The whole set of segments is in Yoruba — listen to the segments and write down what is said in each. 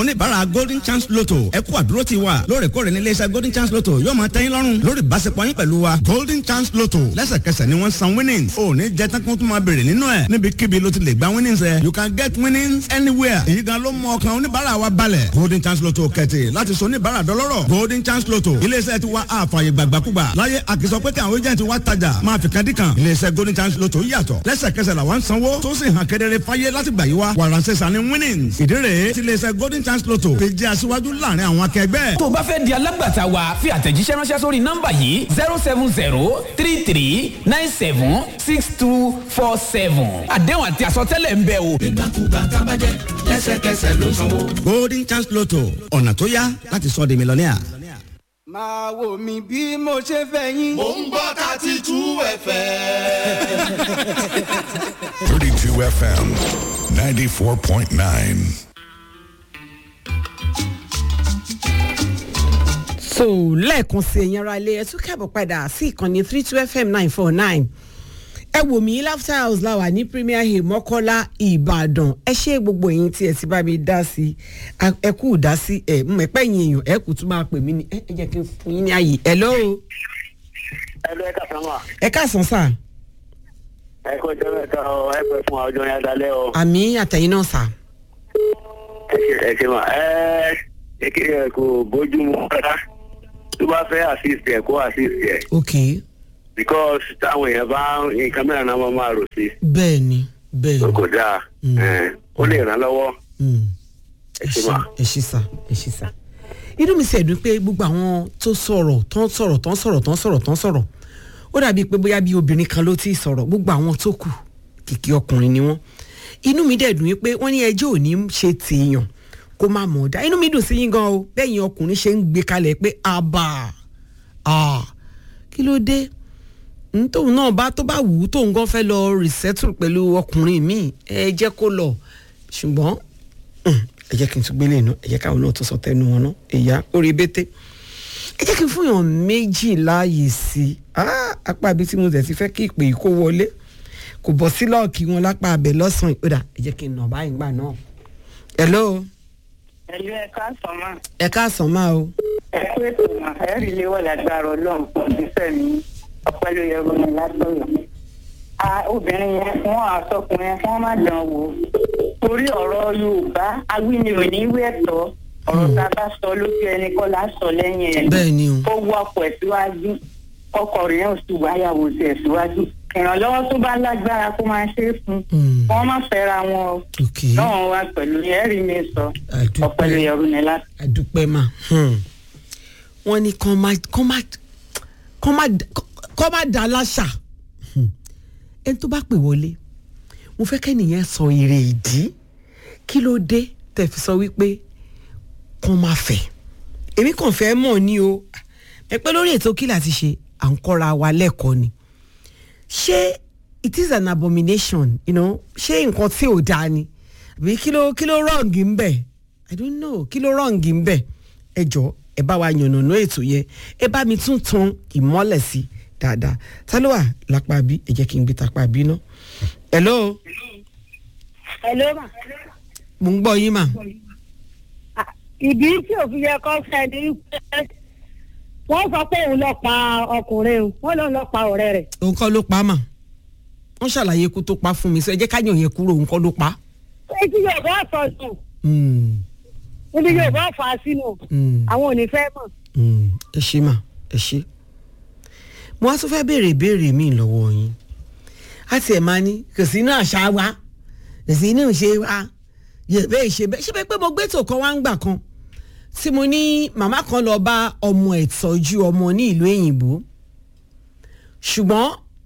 oníbàárà golden chance lotto ẹ kú àdúró ti wa lóòrèkóòrè ní iléeṣẹ́ golden chance lotto yóò máa tẹ́yìn lọ́rùn lórí ìbáṣepọ̀ yín pẹ̀lú wa golden chance lotto lẹ́sẹ̀kẹsẹ̀ ni wọ́n san winnings ò ní jẹ́ tán kó tún máa béèrè nínú ẹ̀ níbikíbi ló ti lè gba winnings ẹ̀ you can get winnings anywhere èyí gan ló mú ọkàn oníbàárà wa balẹ̀ golden chance lotto kẹ̀tì láti sọ oníbàárà dọlọ́rọ̀ golden chance lotto iléeṣẹ́ ti wa àfààyè gbàgbàkúgbà láyé àkìsọ pé kí àwọn agent wa tajà máa fi kan dí kan iléeṣẹ́ golden chance lotto yàtọ̀ lẹ́sẹ̀kẹsẹ̀ làwọn sanwó tó sì hàn kedere fáyé láti gbà yí wa wàràǹsẹ̀sà ni winnings ìdí rèé ti iléeṣẹ́ golden chance lotto fi jẹ́ aṣíwájú láàrin àwọn akẹgbẹ́. tó o bá fẹ́ di alágbàtà wa fi àtẹ̀jíṣẹ́ ránṣẹ́ sórí nọ́mbà yìí zero seven zero three three nine seven six two four seven àdéhùn àti àsọtẹ́lẹ̀ ń bẹ o. ìgbàkúgbà tábàjẹ́ lẹ́sẹ̀kẹsẹ̀ ló sanwó. golden chance lotto ọ̀nà tó yá láti sọ di mílíọ̀nìà. máa wò mí bí mo ṣe fẹ́ yín. mò ń gbọ́ thirty two fm. 32 FM 94.9. so lẹ́ẹ̀kan sí ẹ̀yin ara ilé ẹ̀ tún kẹ́bọ̀ padà sí ìkànnì three two fm nine four nine ẹ wò mí laughter house la wà ní premier hill mọ́kọ́lá ìbàdàn ẹ ṣe gbogbo ẹ̀yin tí ẹ ti bá mi dá sí ẹ kú dá sí ẹ mọ̀ ẹ̀pẹ́ yín èèyàn ẹ kù tún máa pè mí ní ẹ ẹ jẹ́ kí n fún yín ní ààyè ẹ lọ́wọ́ ẹ lọ ẹ kà sán wà. ẹ káàsán sà ẹ kó jẹ́ mẹ́ta ọ ẹ pẹ́ fún ọjọ́ yẹn dalẹ́ o. àmì àtẹ̀yìn náà sà ẹ ṣe ẹ ṣe mà ẹ ẹ kí ẹ kò bójúmu rárá tó bá fẹ́ assist ẹ kó assist ẹ ok because táwọn èèyàn bá nǹkan mẹ́rin náà wọ́n máa rò sí bẹ́ẹ̀ ni bẹ́ẹ̀ tó ni kò dáa ẹ, ó lè ràn lọ́wọ́ Mm. ẹ ẹ ṣe ṣe mà. ẹ ṣe sà ẹ ṣe sà inú mi sì ẹ̀dùn pé gbogbo àwọn tó sọ̀rọ̀ tó ń sọ̀rọ̀ tó ń sọ̀rọ̀ tó ń sọ̀rọ̀ tó ń sọ̀rọ̀ ó dàbí pé bóyá bí obìnrin kan ló ti sọ̀rọ̀ gbogbo àwọn tó kù kìkì ọkùnrin ni wọ́n inú mi dẹ̀ dùn yín pé wọ́n ní ẹjọ́ ò ní ṣe tèèyàn kó má mọ̀ ọ́ dá inú mi dùn sí yín gan o bẹ́yìn ọkùnrin ṣe ń gbé kalẹ̀ pé àbà à kí ló dé n tóun náà bá tó bá wù ú tóun gan fẹ́ lọ resettle pẹ̀lú ọkùnrin míì ẹ jẹ́ kó lọ ṣùgbọ́n mm, ẹ jẹ́ kí n tún gbélé iná ẹ jẹ́ káwọn náà tó sọ tẹnu wọn náà ẹ̀yà orí bété ẹ jẹ́ kí n fún yàn méjì láàyè sí i Ah, apá ibi tí mo tẹ̀ ti fẹ́ kí ìpè yìí kó wọlé kò bọ́ sí lọ́ọ̀kì wọn lápá abẹ lọ́sàn-án ìpẹ́dà ẹ jẹ́ kí n nà báyìí gbà náà. hello ẹlú ẹ káàsán máa ẹ káàsán máa o ẹ kú ètò mà ẹ rí ilé wà lágbára ọlọ́run fún ìgbésẹ̀ mi ọpẹ́ ló yẹ gómìnà látọ̀yọ̀. a obìnrin yẹn wọn àtọkùnrin yẹn wọn má dán wò torí ọ̀rọ̀ yorùbá awíni ò ní wí ẹ̀tọ́ ọ̀rọ̀ tá a bá sọ lójú ẹni kọ́ la sọ lẹ́yìn ẹ̀ bẹ́ẹ̀ ni o ó wọ ọkọ̀ ẹ̀ síwájú ọkọ̀ rẹ̀ yẹn ò sì wáyàwó sí ẹ̀ síwájú ìrànlọ́wọ́ tó bá lágbára kó máa ṣe é fún Mm. wọn má fẹ́ra wọn o ok náà wá pẹ̀lú ẹ̀rí mi sọ Àdúpẹ́. ọpẹ́ ló yẹ gómìnà láti. àdúpẹ́ mà hmm. wọ́n ní kán má kán má kán má kán má dá láṣà Hmm. ẹni tó bá pè wọlé mo fẹ́ kẹ́nìyẹn sọ èrè ìdí kí ló dé tẹ̀ fi sọ wípé kán má fẹ́ èmi kàn fẹ́ mọ̀ ní o ẹ pé lórí ètò kí láti ṣe à ń kọ́ra wa lẹ́kọ̀ọ́ ni ṣé it is an abomination you know ṣé nǹkan tí ò dáa ni àbí kí ló kí ló wrong ń bẹ̀ i don't know kí ló wrong ń bẹ̀ ẹ jọ ẹ bá wa yànnàná ètò yẹn ẹ bá mi tún tan ìmọ́lẹ̀ sí dáadáa ta ló wà lápá bí ẹ jẹ́ kí n gbé tapá bí ná. hello Hello ma. mo ń gbọ́ yín mà ìdí tí òfin yẹ kọ́ fẹ́ ni pé wọ́n sọ pé òun lọ pa ọkùnrin o wọ́n lọ lọ pa ọ̀rẹ́ rẹ̀. òun kọ́ ló pa á mà wọ́n ṣàlàyé ikú tó pa fún mi sọ ẹ jẹ́ ká yàn yẹn kúrò òun kọ́ ló pa á. etí yorùbá sọ sùn Hmm, níbi yorùbá fà á sínú hmm. àwọn ò ní fẹ́ mọ̀. Mm, ẹ ṣe mà ẹ ṣe mo wá tún fẹ́ béèrè ìbéèrè mi lọ́wọ́ yín a tiẹ̀ máa ní kò sí inú àṣà wa kò sí inú ìṣe wa yorùbá ìṣe bẹ́ẹ̀ ṣé bẹ́ẹ̀ pé mo gbé tò kan wá ń gbà kan tí mo ní màmá kan lọ bá ọmọ ẹ̀ tọ́jú ọmọ ní ìlú èyìnbó ṣùgbọ́n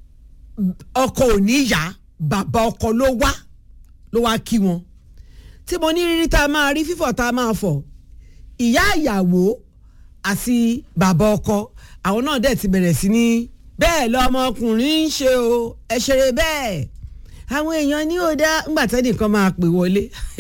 ọkọ ò ní yá bàbá ọkọ ló wá ló wá kí wọn tí mo ní rírí tá a máa rí fífọ̀ tá a máa fọ̀ ìyá ìyàwó àti bàbá ọkọ àwọn náà dẹ̀ ti bẹ̀rẹ̀ sí ní bẹ́ẹ̀ lọmọkùnrin ń ṣe o ẹ ṣeré bẹ́ẹ̀ àwọn èèyàn ní ò dá ńgbà tẹ́lẹ̀ kan máa pè wọlé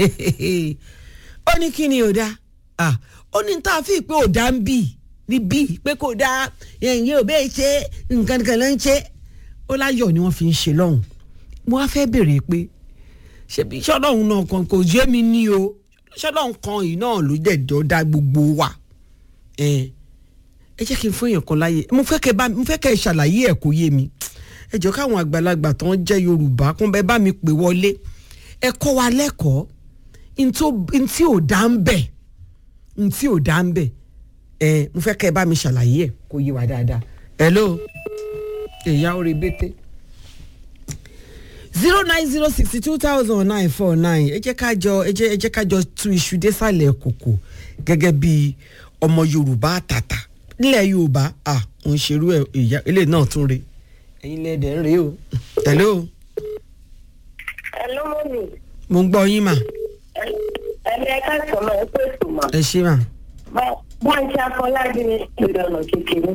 ó ní kí ni ò dá Ah, ó ní tá a fi pé ò dá ń bì ní bì pé kò dá ẹ̀yìn ò bẹ́ẹ̀ ṣe nǹkan kan ló ń ṣe ó láyọ̀ ni wọ́n fi ń ṣe lọ́hùn mo wá fẹ́ béèrè pé ṣebí sọ́dọ̀hún náà kan kò yé mi ní o ṣọlọ́n kan yìí náà ló dẹ̀jọ́ dá gbogbo wa ẹ ẹ jẹ́ kí n fún èèyàn kan láyè mo fẹ́ kẹ́ bá mo fẹ́ kẹ́ ẹ ṣàlàyé ẹ̀ kó yé mi ẹ jọ káwọn àgbàlagbà tó ń jẹ́ yorùbá kún bẹ́ẹ̀ bá mi pè wọlé ẹ kọ́ wa lẹ́kọ̀ọ́ ntí ò dá ń bẹ̀ ntí ò dá ń bẹ̀ ẹ mo fẹ́ kẹ́ ẹ bá mi ṣàlàyé ẹ̀ kó yé wa dáadáa hello èyà orí bété zero nine zero sixty two thousand nine four nine ẹ jẹ́ ká jọ ẹ jẹ́ ẹ jẹ́ ká jọ tú iṣu désàlẹ̀ kòkò gẹ́gẹ́ bí ọmọ yorùbá àtàtà nílẹ̀ yorùbá à ń ṣerú ẹ̀ ìyá eléyìí náà tún re ẹ̀yin lẹ́dẹ̀ ń re o hello Hello, mọ́mí. mo ń gbọ́ yín mà ẹni ẹ̀ka sọ̀rọ̀ ẹ pé sùnmọ́. ẹ ṣé mà wọ́n ń ṣe afọlábí ní ìpínlẹ̀ ọ̀nà kékeré.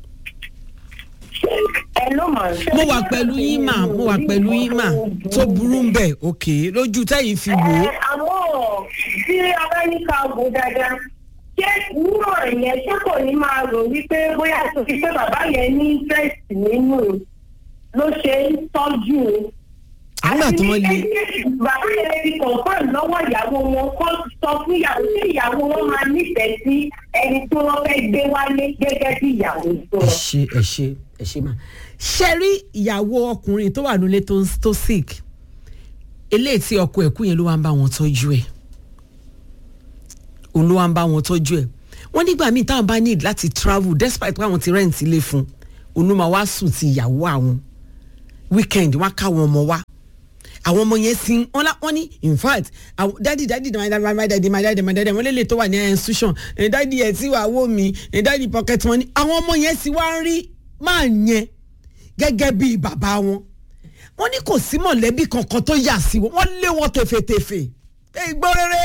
ẹ ló mà ń ṣe. mo wà pẹ̀lú yín mà mo wà pẹ̀lú yín mà tó burú ń bẹ̀ òkè lójú tẹ́yìn fi wò ó Ẹ, àmọ́ tí amẹ́ríkà wò dáadáa ṣé nínú ẹ̀yẹn ṣé kò ní máa rò wípé bóyá tó fi pé bàbá yẹn ní interest nínú ló ṣe ń tọ́jú o. nígbà tí wọ́n lé bàbá yẹn ti confirm lọ́wọ́ ìyàwó wọn kọ́ sọ fún ìyàwó tí ìyàwó wọn máa nífẹ̀ẹ́ sí ẹni tí wọ́n fẹ́ gbé wálé gẹ́gẹ́ bí ìyàwó tó ẹ ṣe ẹ ṣe ẹ ṣe mà ṣe rí ìyàwó ọkùnrin tó wà nílé tó tó sick eléyìí tí ọkọ ẹ̀kú yẹn ló wá ń bá wọn tọ́jú ẹ̀ òun ló wá ń bá wọn tọ́jú ẹ̀ wọ́n nígbà míì táwọn bá need láti travel despite pé àwọn ti rent ilé fún òun ló máa wá sùn ti ìyàwó àwọn weekend wọ́n á káwọn ọmọ wá àwọn ọmọ yẹn sin wọn la wọn ní in fact àwọn dadi dadi my dadi my dadi my dadi my dadi wọn lélẹ̀ tó wà ní institution ẹ̀ dadi ẹ̀ tí wàá wò mí ẹ̀ dadi pocket money àwọn ọmọ yẹn sì wá ń rí máa yẹn gẹ́gẹ́ bíi bàbá wọn wọ́n ní kò sí mọ̀lẹ́bí kankan tó yà sí wọn wọ́n lé wọn tẹ̀fẹ̀tẹ̀fẹ̀ ẹ̀ gbọ́ rere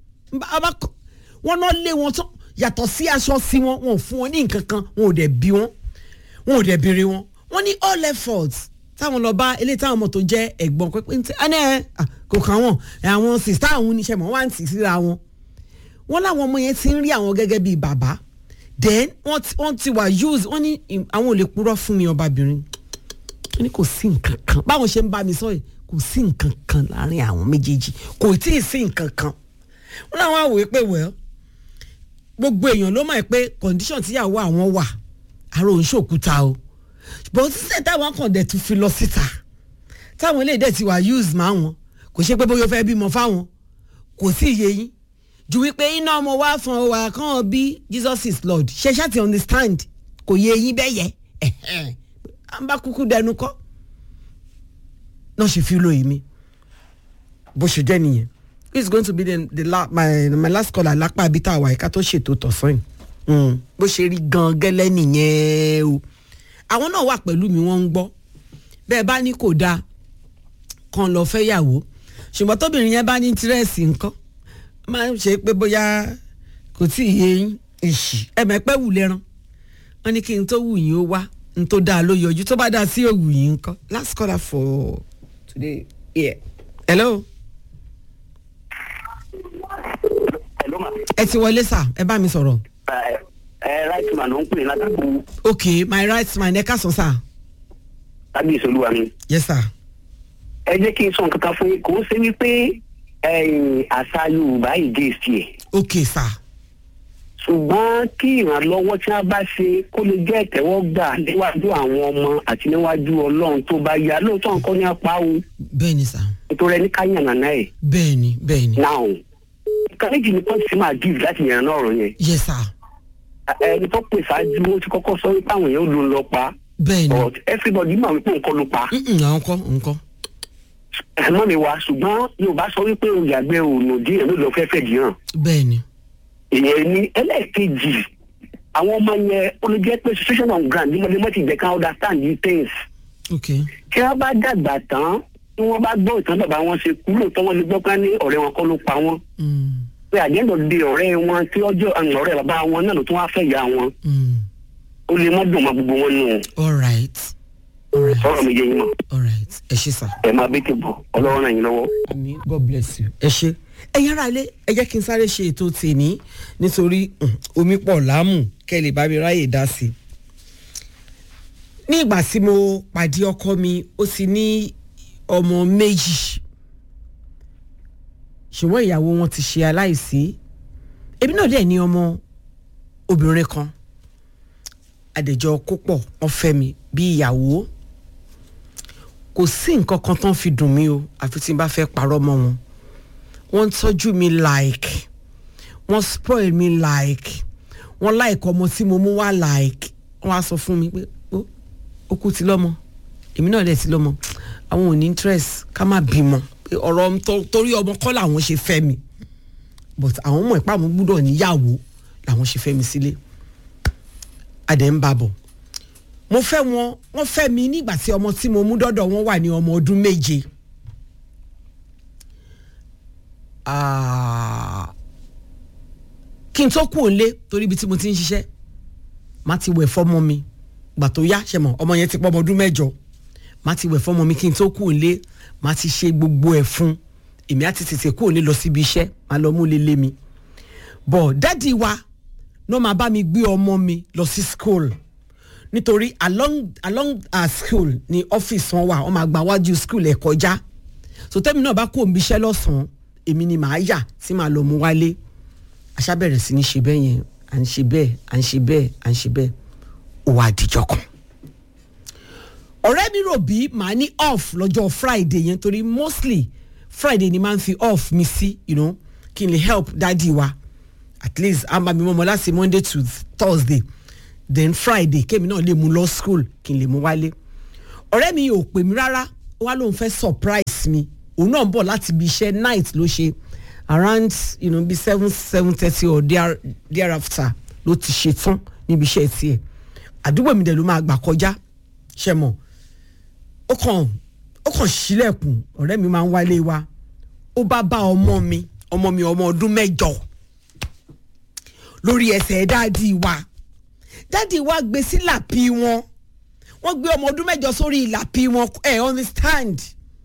wọ́n náà lé wọn tó yàtọ̀ sí aṣọ sí wọn wọn ò fún wọn ní nǹkan kan wọn ò dẹ̀ bí wọn wọn ò dẹ̀ béèrè wọn wọ́n ní all efforts táwọn lọ bá eléyìí táwọn ọmọ tó jẹ́ ẹ̀gbọ́n pé ntí ẹnẹ kò kàn wọ́n àwọn sista àwọn oníṣẹ́ mọ̀ wọ́n á ń tì síra wọn wọ́n láwọn ọmọ yẹn ti ń rí àwọn gẹ́gẹ́ bíi bàbá then wọ́n ti wọ́n ti wà use wọ́n ní àwọn ò lè purọ́ fún mi ọbabìnrin wọ́n ní kò sí nǹkan kan báwọn ṣe ń bá mi sọ yìí kò sí nǹkan kan láàrin àwọn méjèèjì kò tí ì sí nǹkan kan wọ́n láwọn àwòrán pé well gbogbo èèyàn ló mọ̀ pé condition tíyàwó àwọn wà àrò òun ṣòkúta o but sísè táwọn kan dẹ̀ tún fi lọ síta táwọn eléyìí dẹ̀ ti wà use máa wọn kò ṣe pé bóyá ó fẹ́ bímọ fáwọn kò sí iye yín ju wípé iná ọmọ wa fún wa kàn bí Jesus is Lord ṣe ṣáà ti understand kò yé yín bẹ́ẹ̀ yẹ à ń bá kúkú dẹnu kọ́ náà ṣe fi lóye mi bó ṣe jẹ́ nìyẹn it's going to be the, the la, my, my last call alápá abita àwa ẹ̀ka tó ṣètò tọ̀sán yìí bó ṣe rí gan gẹ́lẹ́ nìyẹn o àwọn náà wà pẹ̀lú mi wọ́n ń gbọ́ bẹ́ẹ̀ bá ní kò dáa kan lọ fẹ́ yàwó ṣùgbọ́n tóbìnrin yẹn bá ní tírẹ́ẹ̀sì nǹkan máa ń ṣe pé bóyá kò tí ì yé yín ìṣì ẹ̀mẹ́pẹ́ wù lẹ́ran wọ́n ní kí n tó wù yín ó wá n tó dáa ló yọjú tó bá dáa sí òwù yín nǹkan last caller for today yeah. hello. hello ma. ẹ ti wọlé sà ẹ bá mi sọ̀rọ̀. ẹ ẹ right man ló ń pè látàkù ok my right man ẹ ká sọ sà. kábíyèsí olúwa mi. yes sir. ẹ jẹ́ kí n sọ nǹkan kan fún yín kò ń ṣe wípé ẹ̀yìn àṣà yorùbá yìí dé sí ẹ̀. ok sà. ṣùgbọ́n kí ìrànlọ́wọ́ tí wọ́n bá ṣe kó lè jẹ́ ìtẹ́wọ́gbà níwájú àwọn ọmọ àti níwájú ọlọ́run tó bá yá lóòótọ́ nǹkan ní apá o bẹ́ẹ̀ni sà. nítorí ẹni ká yànnà náà ẹ̀ bẹ́ẹ̀ni bẹ́ẹ̀ni. náà nǹkan méjì ni pọ́ǹsì máa give láti yànnà ọ̀rọ̀ yẹn yes sir. ẹni tó pè ṣáájú ó ti kọ́kọ́ sọ wípé àwọn èèyàn ló ń lọ pa bẹ́ẹ̀ni. but everybody mọ̀ wípé nǹkan ló pa Mm-mm, àwọn kọ́ nǹkan. ẹ̀mọ́ mi wá ṣùgbọ́n yorùbá sọ wípé òyàgbẹ́ òòlù díẹ̀ ló lọ fẹ́fẹ́ dì hàn bẹ́ẹ̀ni. ìyẹn ní ẹlẹ́ẹ̀kejì àwọn ọmọ yẹn ó lè jẹ́ pé situation on ground ní mọ̀lẹ́mọ́ ti jẹ́ ká understand these things ok tí wọ́n bá dàgbà tán tí wọ́n bá gbọ́ ìtàn bàbá wọn ṣe kú lóòótọ́ wọn lè gbọ́ pé ní ọ̀rẹ́ wọn kọ́ ló pa wọn Mm, pé àjẹ́ndọ̀ di ọ̀rẹ́ wọn tí ọjọ́ àwọn ọ̀rẹ́ bàbá wọn náà ló tún wá fẹ́ ìyá wọn mm. ó lè mọ́ dùn mọ́ gbogbo wọn nù all right all right sọ̀rọ̀ mi yé yín mọ́ all right ẹ ṣe sà. ẹ máa bẹ́ẹ̀ tẹ̀ bọ̀ ọlọ́run ràn yín lọ́wọ́. àmì god bless you. ẹ ṣe ẹ̀yin ará ilé ẹ jẹ́ kí n sáré ṣe ètò tèmi nítorí mm, omi pọ̀ láàmú kẹ́ ẹ lè bá mi ráyè dá sí i. ní ìgbà tí mo pàdé ọkọ mi ó ti ní ọmọ méjì ṣùgbọ́n ìyàwó wọn ti ṣe aláìsí èmi náà dẹ̀ ní ọmọ obìnrin kan àdèjọ kópọ̀ wọ́n fẹ́ mi bí ìyàwó kò sí nǹkan kan tán fi dùn mí o àfi tí n bá fẹ́ parọ́ mọ́ wọn wọ́n ń tọ́jú mi like wọ́n spoil mi like wọ́n like ọmọ tí mo mú wá like wọ́n á sọ fún mi pé ó ó kú ti lọ́mọ èmi náà dẹ̀ ti lọ́mọ àwọn ò ní interest ká má bímọ pé ọ̀rọ̀ tó- torí ọmọ kọ́ làwọn ṣe fẹ́ mi but àwọn ọmọ ìpá àwọn gbúdọ̀ níyàwó làwọn ṣe fẹ́ mi sílé adẹ̀ ń bá bọ̀ mo fẹ́ wọn wọ́n fẹ́ mi nígbà tí ọmọ tí mo mú dọ́dọ̀ wọn wà ní ọmọ ọdún méje Ah, kí n tó kú òǹlé torí ibi tí mo ti ń ṣiṣẹ́ má ti wẹ̀ fọ́mọ mi gbà tó yá ṣe mọ̀ ọmọ yẹn ti pọ́ ọmọ ọdún mẹ́jọ má ti wẹ̀ fọ́mọ mi kí n tó kú òǹlé má ti ṣe gbogbo ẹ̀ fún èmi á ti tètè kú òǹlé lọ síbi iṣẹ́ má lọ mú lélé mi bọ̀ dádì wa ló máa bá mi gbé ọmọ mi lọ sí school nítorí along along our school ni ọ́fíìsì wọn wà wọ́n máa gba wájú school ẹ̀ kọjá so tẹ́mi náà bá kó òun bíṣẹ́ lọ́sàn-án èmi ni màá yà tí màá lọ mú wálé àṣà bẹ̀rẹ̀ sí ní ṣe bẹ́ẹ̀ yẹn à ń ṣe bẹ́ẹ̀ à ń ṣe bẹ́ẹ̀ à ń ṣe bẹ́ẹ̀ ó wá àdìjọ kan ọ̀rẹ́ mi rò bí màá ní off lọ́jọ́ friday yẹn torí mostly friday ni máa ń fi off mi sí you know, kí n lè help dádì wa at least a máa mi mọ́ ọmọ láti monday to thursday then friday kémi náà lè mú lọ school kí n lè mú wálé ọ̀rẹ́ mi ò pè mí rárá ó wá lóun fẹ́ surprise mi òun náà ń bọ̀ láti ibi iṣẹ́ night ló ṣe around you know, bí seven seven thirty or there, thereafter ló ti ṣe tán níbi iṣẹ́ tiẹ̀ àdúgbò mi dẹ̀ ló máa gbà kọjá ṣe mọ̀ ó kàn ó kàn sílẹ̀kùn ọ̀rẹ́ mi máa ń wálé wa ó bá bá ọmọ mi ọmọ mi ọmọ ọdún mẹ́jọ lórí ẹsẹ̀ dáàdì wa dáàdì wa gbé sí làpí wọn wọ́n gbé ọmọ ọdún mẹ́jọ sórí làpí wọn ẹ̀ understand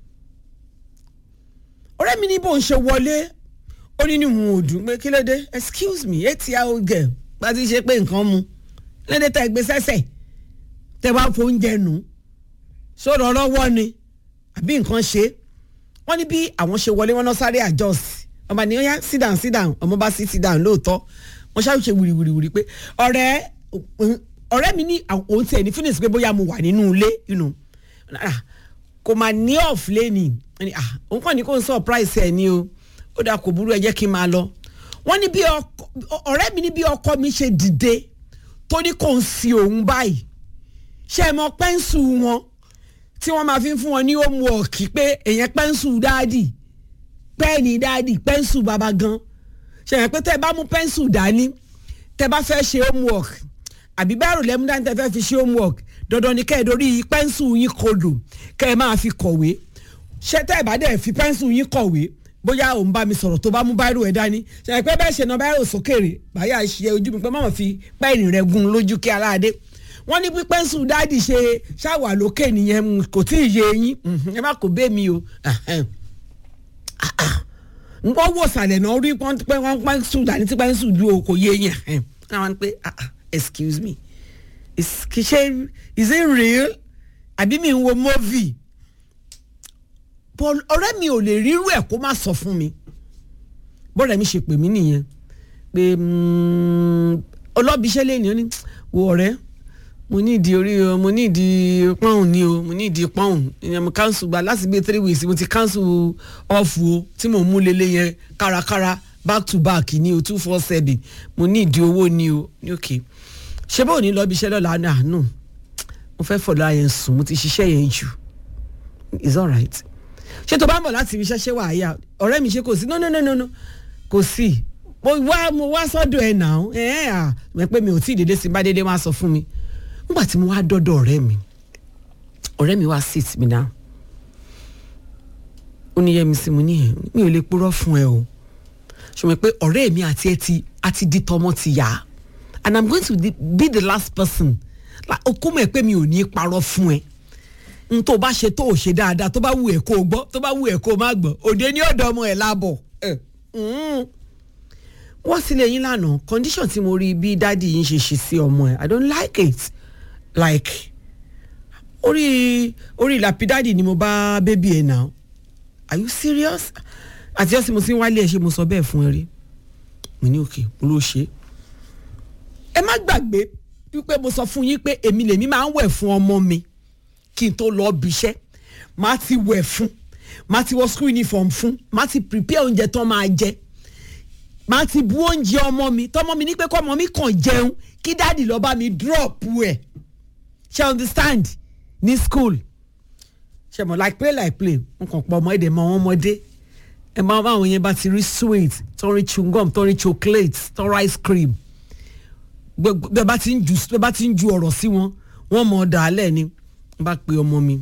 ọ̀rẹ́ mi ní bó ń ṣe wọlé ó ní ní òun ò dùn pé kí ló dé excuse me eight year old girl bá ti ṣe pé nǹkan mu lédè tẹ gbé sẹ́sẹ̀ tẹ bá fo oúnjẹ nù sọ̀rọ̀ ọlọ́wọ́ ni àbí nǹkan ṣe wọ́n ní bí àwọn ṣe wọlé wọn náà sáré adjust ọba ní ọyá sit down sit down ọmọ bá sí sit down lóòótọ́ wọ́n ṣáà ṣe wìrìwìrì pé ọ̀rẹ́ ọ̀rẹ́ mi ní òun tiẹ̀ ní finish pé bóyá mo wà nínú ilé you know. Ah, kò máa ní off lẹ́nìí wọ́n ní ah òun kàn ní kó n surprise ẹ̀ ní o ó dáa kò burú ẹ jẹ́ kí n máa lọ wọ́n ní bí ọkọ ọ̀rẹ́ mi ní bí ọkọ mi ṣe dìde tó ní kò ń si òun báyìí ṣe é mọ pẹ́ńsù wọn tí wọ́n máa fi ń fún wọn ní homework pé èèyàn pẹ́ńsù dáàdì pẹ́ẹ̀nì dáàdì pẹ́ńsù bàbá gan ṣe é pé tẹ́ ẹ bá mú pẹ́ńsù dání tẹ́ bá fẹ́ ṣe homework àbí bẹ́ẹ̀rù lẹ́mú dání tẹ́ fẹ́ fi ṣe homework dandan ni kẹ́ ẹ dorí pẹ́ńsù yín kodò kẹ́ ẹ máa fi kọ̀wé ṣé tẹ́ ẹ bá dẹ̀ fi pẹ́ńsù yín kọ̀wé bóyá òun bá mi sọ̀rọ̀ tó bá mú báírò ẹ̀ dání ṣe pé bẹ́ẹ̀ ṣe na báírò sókèrè báyà ṣe ojú mi pé mọ̀mọ́ fi pẹ́ẹ́nì rẹ̀ gun lójú kí aláàdé wọ́n ní bí pẹ́ńsù dáàdì ṣe ṣàwà lókè nìyẹn kò tí ì yé yín ẹ má kò bẹ́ẹ̀ mi o wọ́n wò sàlẹ̀ náà rí pẹ́ńsù dání tí pẹ́ńsù ju o kò yé yín ẹ̀ wọ́n pe excuse me kì í ṣe is it real àbí mi ń wo movie paul ọ̀rẹ́ mi ò lè rírú ẹ̀ kó má sọ fún mi bọ́ọ̀rẹ́ mi ṣe pè mí nìyẹn pé ọlọ́bíṣẹ́ lè ní ó ní wo ọ̀rẹ́ mo ní ìdí orí o mo ní ìdí pọ́ùn ni o mo ní ìdí pọ́ùn ìyẹn mo cancel gba láti bíi three weeks mo ti cancel off o tí mo mú lélẹ̀ yẹn kárakára back to back ni o two four seven mo ní ìdí owó ni o ní òkè ṣé báwo ní lọ́bíṣẹ́ lọ́la náà nù mo fẹ́ fọ̀dọ̀ yẹn sùn mo ti ṣiṣẹ́ yẹn jù it's alright ṣé tó bá ń bọ̀ láti ibi iṣẹ́ ṣé wàá yá ọ̀rẹ́ mi ṣe kò sí no no no no no kò sí mo wá mo wá sọ́dọ̀ ẹ̀ náà ẹ̀ ẹ̀ à mọ̀ pé mi ò tí ì dédé sí bá dédé wá sọ fún mi nígbà tí mo wá dọ́dọ̀ ọ̀rẹ́ mi ọ̀rẹ́ mi wá sit mi náà ó ní yẹ́mi sí mo ní ẹ̀ mi ò lè purọ́ fún ẹ o ṣùgbọ́n pé ọ̀rẹ́ mi àti ẹ ti àti di tọmọ ti yá and i'm going to be the last person okó mọ̀ ẹ́ pé mi ò ní parọ́ fún ẹ n tó bá ṣe tó ò ṣe dáadáa tó bá wù ẹ́ kó o gbọ́ tó bá wù ẹ́ kó o má gbọ́ òde ní ọ̀dọ̀ ọmọ ẹ̀ láàbọ̀ wọ́n sì lè yín lánàá condition tí mo rí bí dádì yín ṣe ṣe sí ọmọ ẹ̀ i don't like it like orí orí ìlàpí dádì ni mo bá bébí ẹ̀ náà are you serious àti ọ̀sìn mo ti ń wálé ẹ̀ ṣe mo sọ bẹ́ẹ̀ fún ẹ rí mo ní òkè mo ló ṣe é ẹ má gbàgbé wípé mo sọ fún yín pé èmi lèmi máa ń wẹ̀ fún ọmọ mi kí n tó lọ bí iṣẹ́ máa ti wẹ̀ fún máa ti wọ school uniform fún máa ti prepare oúnjẹ tán máa jẹ máa ti bu oúnjẹ ọmọ mi tọmọ mi ní pé kọ́mọ mi kàn jẹun kí dáàdì lọ bá mi drop ẹ̀ ṣe understand ní school ṣe mọ̀ like play like play n kàn pọ̀ ọmọ èdè mọ àwọn ọmọdé ẹ máa bá àwọn yẹn bá ti rí sweet tó rí chewing gum tó rí chocolate tó rí ice cream bẹ́ẹ̀ bá ti ń ju bẹ́ẹ̀ bá ti ń ju ọ̀rọ̀ sí wọn wọ́n mọ̀ ọ́ dàálẹ̀ ni n bá pe ọmọ mi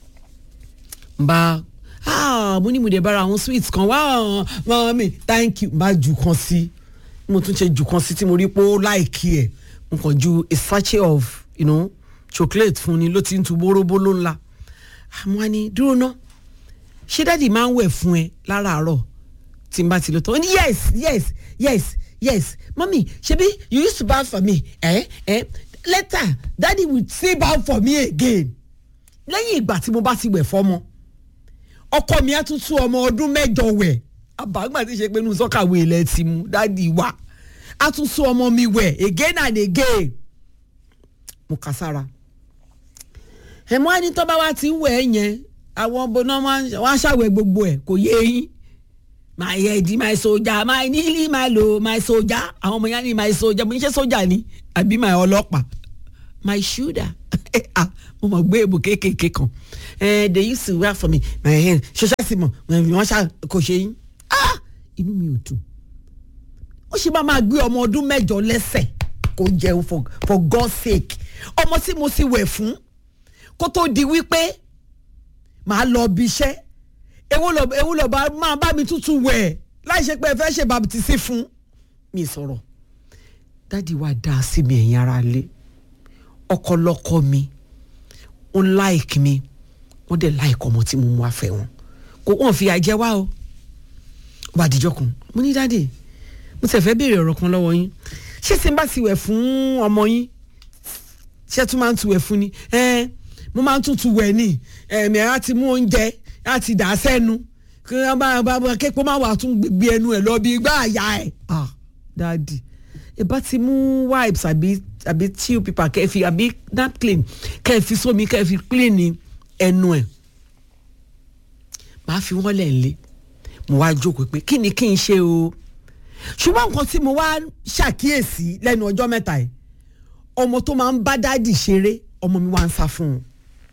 n bá ah mo ní mo dé bára àwọn sweets kan wá mami thank you n bá jù kan sí mo tún ṣe jù kan sí tí mo rí pé ó láìkí ẹ̀ n kàn ju a sachet of you know, chocolate fún ni ló ti ń tu bóróbóló ńlá àmọ́ ni dúró ná ṣé dáàdi máa ń wẹ̀ fún ẹ láràárọ̀ tí n bá ti lọ tán ó ní yes yes yes yes mami ṣebí you used to baff for me eh, eh? later daddy will still baff for me again lẹ́yìn ìgbà tí mo bá ti wẹ̀ fọ́mọ ọkọ mi á tún tú ọmọ ọdún mẹ́jọ wẹ̀ àbágbà tí ṣe pé inú sọ́kàwé ilẹ̀ ti mú dádì wá á tún tú ọmọ mi wẹ̀ again and again mo kà sára ẹ̀mọ́ ẹni tó bá wá ti ń wẹ̀ ẹ́ yẹn àwọn ọbọ̀nà wọn á ṣàwẹ̀ gbogbo ẹ̀ kò yé yín my head my soldier my nearly my low my soldier àwọn ọmọ yẹn ní my soldier mo ní ṣe soldier ni àbí my ọlọ́pàá my shoulder ah mo mọ̀ gbé èbò kéékèèké kan eh, they used to work for me my hand ṣoṣá sì mọ̀ wọ́n ṣá kò ṣe yín ah inú mi ò dùn ó ṣe máa máa gbé ọmọ ọdún mẹ́jọ lẹ́sẹ̀ kó jẹun for for God's sake ọmọ tí mo sì wẹ̀ fún kó tó di wípé màá lọ bí iṣẹ́ ewu lọ ewu lọ bá máa bá mi tútù wẹ̀ láì ṣe pé ẹ fẹ́ ṣe bàbítìsí fún mi sọ̀rọ̀ dádì wa dá sí mi ẹ̀yin ara lé ọkọlọkọ mi ń láìkì mi wọ́n dẹ̀ láìkọ ọmọ tí mo mú wá fẹ́ wọn kò wọ́n fi àjẹ́ wá o ó bá dijọ́ kan mo ní dádì mo tẹ̀ fẹ́ béèrè ọ̀rọ̀ kan lọ́wọ́ yín ṣé tí n bá ti wẹ̀ fún ọmọ yín ṣé tún máa ń tu wẹ̀ fún ni ẹ mo máa ń tún tu wẹ̀ ni ẹ̀mí á ti mú oúnjẹ á ti dà á sẹ́nu kí wọ́n bá bá bá képo má wàá tún gbé ẹnu ẹ̀ lọ bí igbá àyà ẹ̀ ah dádì ẹ bá ti mú wipes àbí àbí tissue paper kẹ́ ẹ fi àbí napkin kẹ́ ẹ fi sómi kẹ́ ẹ fi clean ẹnu ẹ̀ màá fi wọ́n lẹ̀ lé mo wá jókòó pé kí ni kí n ṣe o ṣùgbọ́n nǹkan tí mo wá ṣàkíyèsí lẹ́nu ọjọ́ mẹ́ta yìí ọmọ tó máa ń bá dáàdì ṣeré ọmọ mi wá ń sá fún un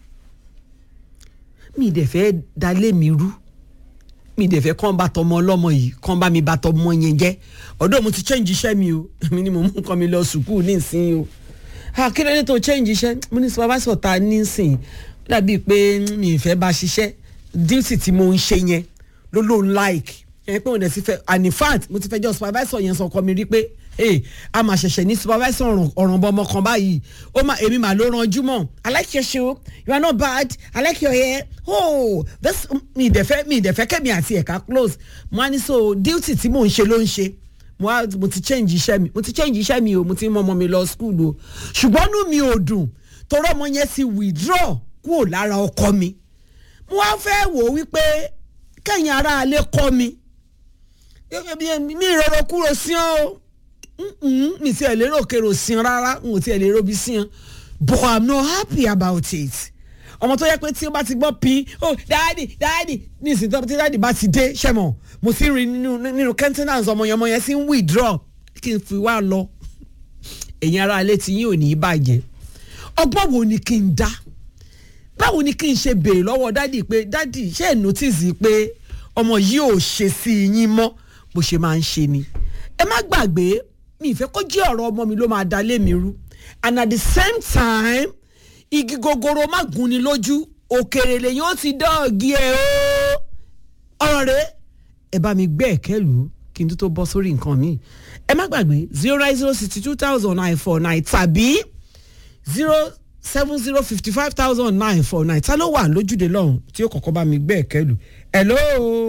mi dẹ̀ fẹ́ dalé mi rú mi dẹ̀ fẹ́ kàn bá tọmọ ọlọ́mọ yìí kàn bá mi bá tọmọ yẹn jẹ́ ọ̀dọ́ mo ti change iṣẹ́ mi o mi ni mo mú nǹkan mi lọ sùkúù nísìnyí o ah kí ló dé tó change iṣẹ́ mo ní supervisor ta nísìnyí dàbí pé mi ì fẹ́ bá ṣiṣẹ́ duty tí mo ń ṣe yẹn ló ló ń like ẹ pé òun dẹ̀ ti fẹ́ and in fact mo ti fẹ́ jọ supervisor yẹn sọ ọkọ mi rí pé ee a máa ṣẹ̀ṣẹ̀ ní supervisor ọ̀ràn bọ́ ọmọ kan báyìí ó máa èmi máa ló ranjú mọ́ i like your shoe you are not bad i like your hair oh this mi ìdẹ̀fẹ́ mi ìdẹ̀fẹ́ kẹ́mi àti ẹ̀ka close mo á ní so duty tí mò ń ṣe ló ń ṣe mo á mo ti change iṣẹ́ mi mo ti change iṣẹ́ mi o mo ti mọ ọmọ mi lọ school o ṣùgbọ́n inú mi ò dùn torí ọmọ yẹn ti withdraw kúrò lára ọkọ mi mo wá fẹ́ wò ó wípé kẹ́yìn ara alẹ́ kọ́ mi mi ìrọ̀rọ̀ kúrò sí ọ́ o mi ti ẹ̀ lérò kérò sí ọ́ rárá n ò ti ẹ̀ lérò bí sí ọ́ but i'm not happy about it ọmọ tó yẹ pé tí ó bá ti gbọ́ pin oh dáàdì dáàdì ní ìsìn tó tí dáàdì bá ti dé ṣẹ́mọ̀ mo ti rí nínú nínú countenance ọmọ yẹn ọmọ yẹn sì ń withdraw kí n fi wá lọ ẹ̀yin ara alẹ́ tí yín ò ní í bàjẹ́ ọgbọ́n wo ni kí n dá báwo ni kí n ṣe béèrè lọ́wọ́ dádì pé dádì ṣé ẹ̀ notice pé ọmọ yìí ò ṣe sí yín mọ́ bó ṣe máa ń ṣe ni ẹ má gbàgbé mi ìfẹ́ kó jẹ́ ọ̀rọ̀ ọmọ mi ló máa da lé mi rú and at the same time igi gogoro má gún ni lójú òkèrè lèyìn ó ti dọ́ọ̀gì ẹ̀ o ọ̀rọ̀ rẹ̀ ẹ bá mi gbé ẹ̀kẹ́ lù ú kí n tó tó bọ́ sórí nǹkan mi ẹ má gbàgbé zero nine zero sixty two thousand nine four nine tàbí zero seven zero fifty five thousand nine four nine ta ló wà lójúde lọ́hùn tí ó kọ́kọ́ bá mi gbé ẹ̀kẹ́ lù hello.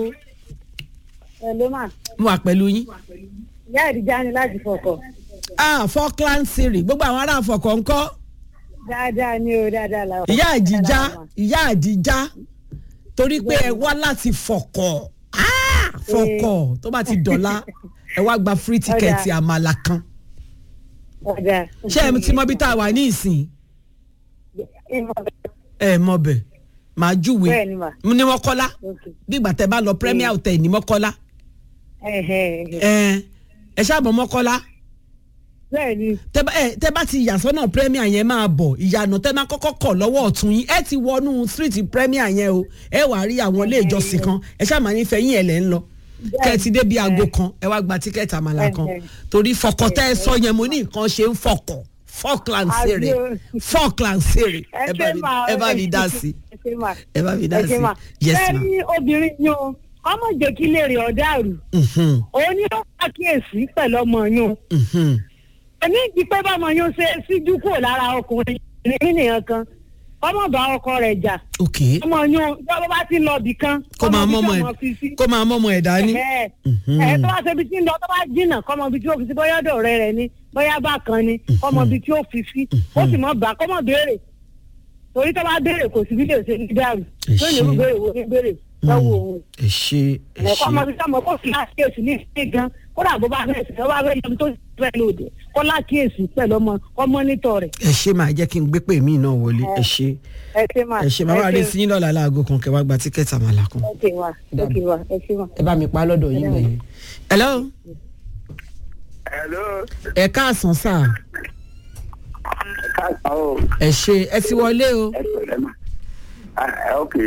hello ma. mo wà pẹ̀lú yín. ìyá ìdíjà ni láti fọkọ. ah falkland siri gbogbo àwọn ará àfọkọ ńkọ́. dáadáa ni o dáadáa la. ìyá àdìjá ìyá àdìjá torí pé ẹ wá láti fọkọ. Ah! fọkọ tó bá ti dọ̀la ẹ wá gba free ticket Ọ̀dà. àmàlà kan ọ̀dà. ṣé ẹ ti mọ bí tá a wà ní ìsìn ẹ mọ bẹ màá júwe Bẹ́ẹ̀ni mà. ní mọ́kọ́lá Okay. bí ìgbà tẹ bá lọ premier hotel ní mọ́kọ́lá Ẹ̀hẹ̀. ẹ ẹ ṣáàbọ̀ mọ́kọ́lá bẹ́ẹ̀ni tẹ bá ẹ, tẹ bá ti yà sọ́nà premier yẹn máa bọ̀ ìyànà tẹ máa kọ́kọ́ kọ̀ lọ́wọ́ ọ̀tún yín ẹ ti wọnú street premier yẹn o ẹ wàá rí àwọn ilé ìjọsìn kan ẹ ṣáà máa ní fẹ̀yìn ẹ̀ lẹ́ ń lọ kẹ́ ẹ ti dé bí aago kan ẹ wá gba tíkẹ́ẹ̀tì àmàlà kan Ẹ̀hẹ̀. torí fọkàn tẹ́ ẹ sọ yẹn mo ní nǹkan ṣe ń fọkàn falkland sèrè Àbí o. falkland sèrè ẹ ẹ bá ṣe mi- máa ẹ bá mi dá sí ẹ ṣe máa ẹ bá mi dá ẹ ṣe sí máa yes bẹ́ẹ̀ ma ni obìnrin yín o ọmọ jẹ́ kí lè rí ọ̀dàrú Mhm, òun ni ó pàkíyèsí pẹ̀lú ọmọ yín mhm. èmi ti pé bọ́mọ yín ṣe síjú kúrò lára ọkùnrin ní nìyẹn kan ọmọ bá ọkọ rẹ̀ jà ok ọmọ yín bọ́bá bá ti lọ bì kan kó máa mọ́mọ́ ẹ̀ kó máa mọ́mọ́ ẹ̀ dání ẹ Mhm. ẹ tó bá ṣe ibi tí ń lọ tó bá jìnnà kọ́mọ ibi tí ó fi sí bóyá ọ̀dọ̀ rẹ̀ rẹ̀ ni bóyá bá kan ni kọ́mọ ibi tí ó fi sí ó sì mọ̀ bá kọ́mọ béèrè torí tó bá béèrè kò sí bí lè ṣe ní dàrú Ẹ tó ní ṣé. béèrè wo ní béèrè lọ́wọ́ òun ẹ ṣe ẹ ẹ̀kọ́ ọmọ ṣe ibi tí ọmọ kò sí lákìyèsí ní ìsìn gan kódà bó bá fẹ́ sìn bó bá fẹ́ yọmi tó fẹ́ lòdì kó lákìyèsí pẹ̀lú ọmọ ọmọ nítọ̀ rẹ̀ ẹ ṣe máa jẹ́ kí n gbé pè mí náà wọlé ẹ ṣe ẹ ṣe máa ẹ ṣe máa wà lé sí yín lọ́la láago kan kẹ́ wá gba tíkẹ́ẹ̀tì àmàlà kan ẹ ṣe wà ẹ ṣe wà ẹ ṣe wà. ẹ bá mi pa lọ́dọ̀ yín lẹ́yìn. hello hello ẹ káàsán sáà káàkiri o ẹ ṣe ẹ ti wọlé o ẹ pẹ̀lẹ́ mà ah ok